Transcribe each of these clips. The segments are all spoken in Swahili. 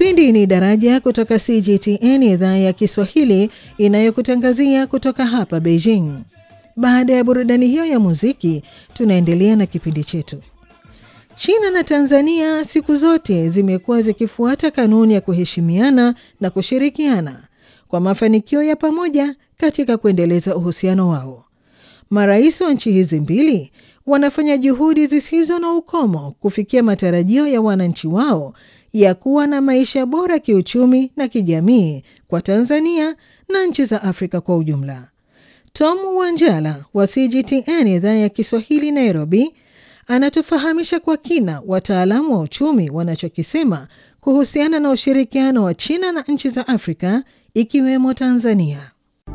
Kipindi ni Daraja kutoka CGTN, idhaa ya Kiswahili inayokutangazia kutoka hapa Beijing. Baada ya burudani hiyo ya muziki, tunaendelea na kipindi chetu. China na Tanzania siku zote zimekuwa zikifuata kanuni ya kuheshimiana na kushirikiana kwa mafanikio ya pamoja katika kuendeleza uhusiano wao. Marais wa nchi hizi mbili wanafanya juhudi zisizo na ukomo kufikia matarajio ya wananchi wao ya kuwa na maisha bora kiuchumi na kijamii kwa Tanzania na nchi za Afrika kwa ujumla. Tom Wanjala wa CGTN idhaa ya Kiswahili Nairobi anatufahamisha kwa kina wataalamu wa uchumi wanachokisema kuhusiana na ushirikiano wa China na nchi za Afrika ikiwemo Tanzania.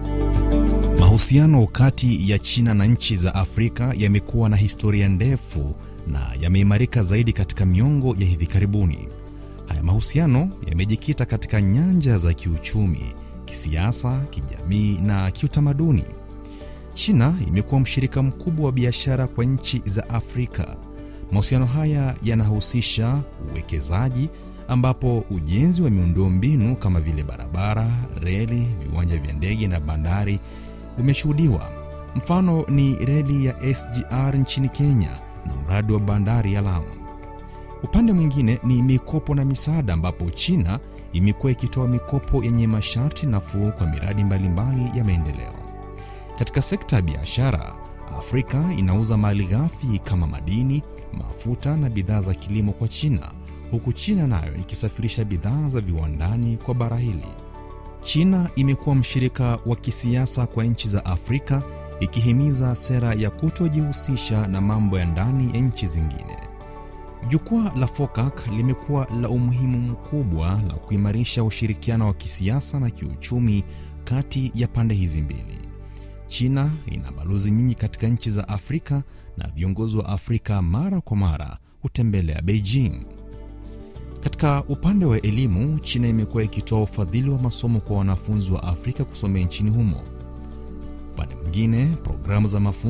Mahusiano kati ya China na nchi za Afrika yamekuwa na historia ndefu na yameimarika zaidi katika miongo ya hivi karibuni. Haya mahusiano yamejikita katika nyanja za kiuchumi, kisiasa, kijamii na kiutamaduni. China imekuwa mshirika mkubwa wa biashara kwa nchi za Afrika. Mahusiano haya yanahusisha uwekezaji ambapo ujenzi wa miundombinu kama vile barabara, reli, viwanja vya ndege na bandari umeshuhudiwa. Mfano ni reli ya SGR nchini Kenya na mradi wa bandari ya Lamu. Upande mwingine ni mikopo na misaada, ambapo China imekuwa ikitoa mikopo yenye masharti nafuu kwa miradi mbalimbali mbali ya maendeleo. Katika sekta ya biashara, Afrika inauza mali ghafi kama madini, mafuta na bidhaa za kilimo kwa China, huku China nayo ikisafirisha bidhaa za viwandani kwa bara hili. China imekuwa mshirika wa kisiasa kwa nchi za Afrika ikihimiza sera ya kutojihusisha na mambo ya ndani ya nchi zingine. Jukwaa la FOCAC limekuwa la umuhimu mkubwa la kuimarisha ushirikiano wa kisiasa na kiuchumi kati ya pande hizi mbili. China ina balozi nyingi katika nchi za Afrika na viongozi wa Afrika mara kwa mara hutembelea Beijing. Katika upande wa elimu, China imekuwa ikitoa ufadhili wa masomo kwa wanafunzi wa Afrika kusomea nchini humo. Upande mwingine, programu za mafunzo